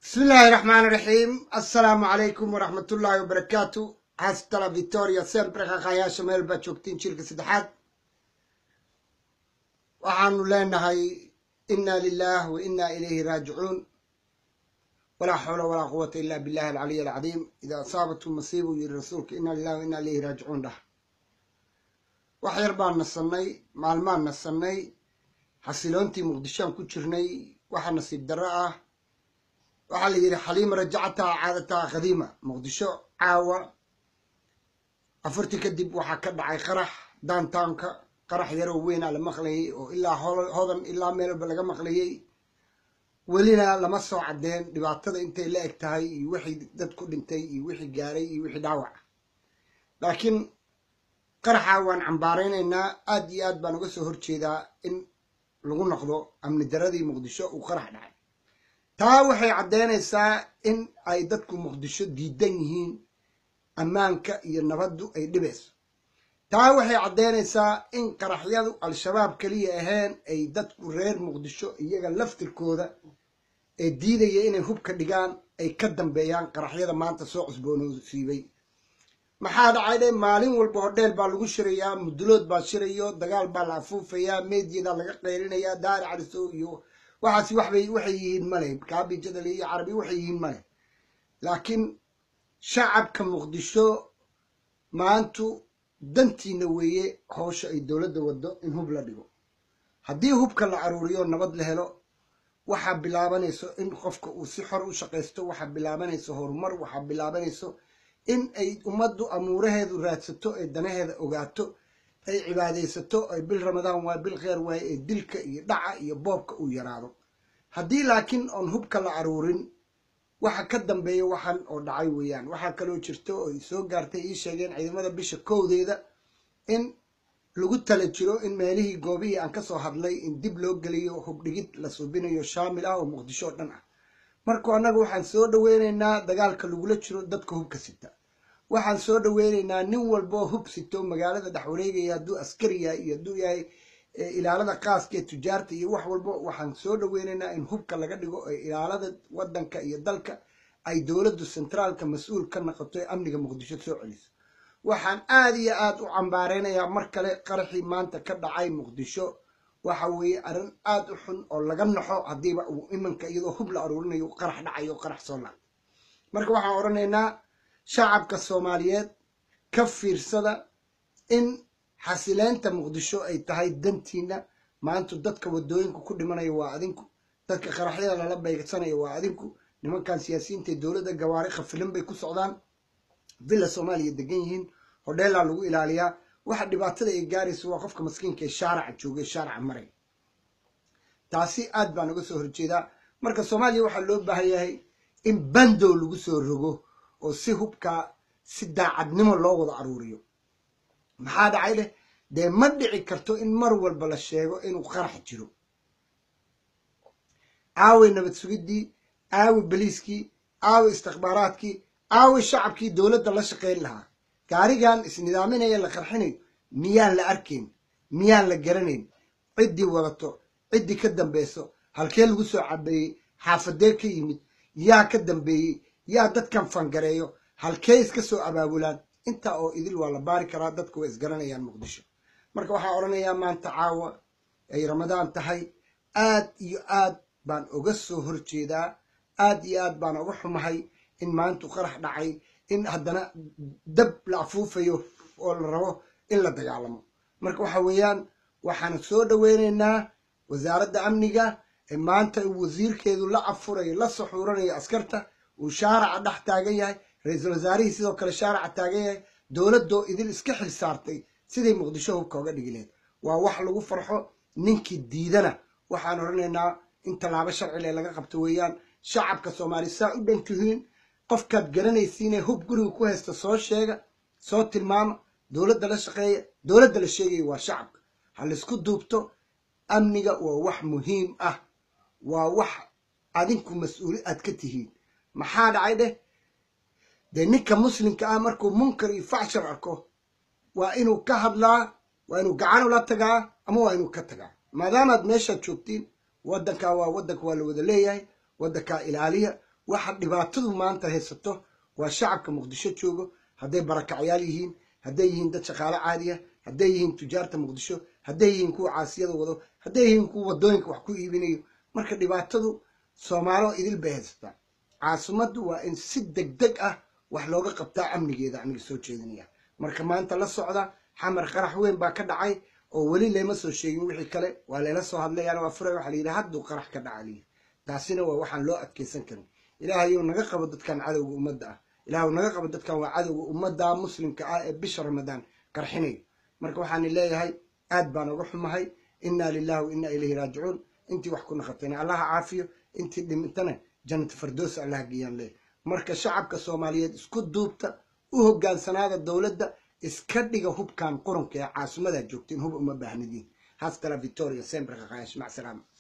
bismi illaahi raxmaani raxiim assalaamu calaykum waraxmatullaahi wabarakaatu hastala victoria sempre qaqayaasha meel baad joogtiin jirka saddexaad waxaanu leenahay inna lilah wa inna ilayhi raajicuun walaa xawla walaa quwata illa billahi alcaliy alcadiim idaa asaabathu masiibu yiri rasuulka inna lilah wa inna ilayhi raajicuun dhah wax yar baan nasannay maalmaan nasannay xasiloontii muqdishoan ku jirnay waxa nasiib darro ah waxaa la yidhi xaliima rajacataha caadataha qadiima muqdisho caawa afartii kadib waxaa ka dhacay qarax daantaanka qarax yaroo weynaa la maqlayay oo ilaa hodan ilaa meelba laga maqlayay welina lama soo caddeen dhibaatada intay la eg tahay iyo wixii dad ku dhintay iyo wixii gaaray iyo wixii dhaawac laakiin qaraxa waan cambaaraynaynaa aad iyo aad baan uga soo horjeedaa in lagu noqdo amni daradii muqdisho uu qarax dhacay taa waxay caddeynaysaa in ay dadku muqdisho diidan yihiin ammaanka iyo nabaddu ay dhibayso taa waxay caddeynaysaa in qaraxyadu al-shabaab keliya ahayn ay dadku reer muqdisho iyaga laftirkooda ee diidaya inay hubka dhigaan ay ka dambeeyaan qaraxyada maanta soo cusboonosiibay maxaa dhacay dhe maalin walba hodheel baa lagu shirayaa mudulood baa shirayo dagaal baa la afuufayaa meediyadaa laga qayrinayaa daari calisow iyo waxaas waxbay waxay yihiin male kaabi jadal iyo carabi waxay yihiin male laakiin shacabka muqdisho maantu dantiina weeye howsha ay dowladda waddo in hub la dhigo haddii hubka la aruuriyo nabad la helo waxaa bilaabanayso in qofka uu si xor u shaqaysto waxaa bilaabanayso horumar waxaa bilaabanayso in ay ummaddu amuuraheedu raadsato ay danaheeda ogaato ay cibaadaysato ay bil ramadaan waay bil kheer waaye ee dilka iyo dhaca iyo boobka uu yaraado haddii laakiin oon hubka la aruurin waxa ka dambeeya waxan oo dhacay weeyaan waxaa kaloo jirto oo ay soo gaartay ii sheegeen ciidamada bisha kowdeeda in lagu tala jiro in meelihii goobihii aan kasoo hadlay in dib loo geliyo hubdhigid la suubinayo shaamil ah oo muqdisho oo dhan ah marka annaga waxaan soo dhaweynaynaa dagaalka lagula jiro dadka hubka sita waxaan soo dhaweynaynaa nin walboo hub sito magaalada dhex wareegaya hadduu askari yahay iyo hadduu yahay ilaalada qaaska ee tujaarta iyo wax walba waxaan soo dhaweynaynaa in hubka laga dhigo ee ilaalada wadanka iyo dalka ay dowladdu sentraalka mas-uul ka noqoto ee amniga muqdisho soo celiso waxaan aad iyo aad u cambaaraynayaa mar kale qaraxii maanta ka dhacay muqdisho waxa weeye arrin aad u xun oo laga naxo haddiiba uu imanka iyadoo hub la aruurinayo qarax dhacayo qarax soo laabta marka waxaan odhanaynaa shacabka soomaaliyeed ka fiirsada in xasileynta muqdisho ay tahay dantiina maanta dadka wadooyinka ku dhimanaya waa adinku dadka qaraxyada lala beegsanaya waa adinku nimankan siyaasiyiinta dowladda gawaari khafilan bay ku socdaan villa soomaaliya degan yihiin hodheelaa lagu ilaaliyaa waxa dhibaatada ay gaarayso waa qofka maskiinka ee shaaraca jooga ee shaaraca maray taasi aad baan uga soo horjeedaa marka soomaaliya waxaa loo baahan yahay in bandow lagu soo rogo oo si hubkaa si daacadnimo loo wada aruuriyo maxaa dhacay leh dee ma dhici karto in mar walba la sheego inuu qarax jiro aaway nabad sugiddii aaway baliiskii aaway istikbaaraadkii aaway shacabkii dowladda la shaqayn lahaa gaarigan isnidaaminaya la qarxinayo miyaan la arkayn miyaan la garanayn ciddii wadato ciddii ka dambayso halkee lagu soo cabeeyey xaafadee ka yimid yaa ka dambeeyey yaa dadkan fangareeyo halkee iska soo abaabulaan intaa oo idil waa la baari karaa dadku way isgaranayaan muqdisho marka waxaa odhanayaa maanta caawa ay ramadaan tahay aad iyo aad baan uga soo horjeedaa aad iyo aad baan uga xumahay in maantu qarax dhacay in haddana dab la afuufayo oo la rabo in la dagaalamo marka waxa weeyaan waxaan soo dhaweynaynaa wasaaradda amniga ee maanta uu wasiirkeedu la afurayo la saxuuranayo askarta uu shaaraca dhex taagan yahay ra-iisul wasaarihii sidoo kale shaaraca taagan yahay dowladdoo idil iska xil saartay siday muqdisho hubka oga dhigi laheyd waa wax lagu farxo ninkii diidana waxaan odhanaynaa in tallaabo sharcile laga qabto weeyaan shacabka soomaaliya saa u dhan tihiin qofkaad garanaysiinee hub guriga ku haysta soo sheega soo tilmaama dowladda la shaqeeya dowladda la sheegaya waa shacabka ha laysku duubto amniga waa wax muhiim ah waa wax adinku mas-uuli aad ka tihiin maxaa dhacay dheh dee ninka muslimka ah markuu munkar iyo facshar arko waa inuu ka hadlaa waa inuu gacan ula tagaa ama waa inuu ka tagaa maadaamaad meeshaad joogtiin waddankaa waa waddanka waa la wada leeyahay waddankaa ilaaliya waxa dhibaatadu maanta haysato waa shacabka muqdisho joogo hadday barakacyaal yihiin hadday yihiin dad shaqaale caadiya hadday yihiin tujaarta muqdisho hadday yihiin kuwa caasiyada wado hadday yihiin kuwa wadooyinka wax ku iibinayo marka dhibaatadu soomaalo idil bay haysataa caasimaddu waa in si deg deg ah wax looga qabtaa amnigeeda aniga soo jeedinaya marka maanta la socda xamar qarax weyn baa ka dhacay oo weli lama soo sheegin wixii kale waa layla soo hadlayaan waa furay waxa layidhi hadduu qarax ka dhaca layidhi taasina waa waxaan loo adkeysan karin ilaahayow naga qabo dadkan cadowga ummadda ah ilaahu naga qabo dadkan waa cadowga ummadda muslimka ah ee bisha ramadaan qarxinayo marka waxaan leeyahay aad baan uga xumahay inaa lillahi wa inaa ilayhi raajicuun intii wax ku naqatayna allaha caafiyo intii dhimintana jannata fardoos allaha geeyaan leeyahay marka shacabka soomaaliyeed isku duubta u hogaansanaada dowladda iska dhiga hubkan qurunka ee caasimadaa joogtiin hub uma baahnidiin hastala victoria sempre qaqaayash mac salaama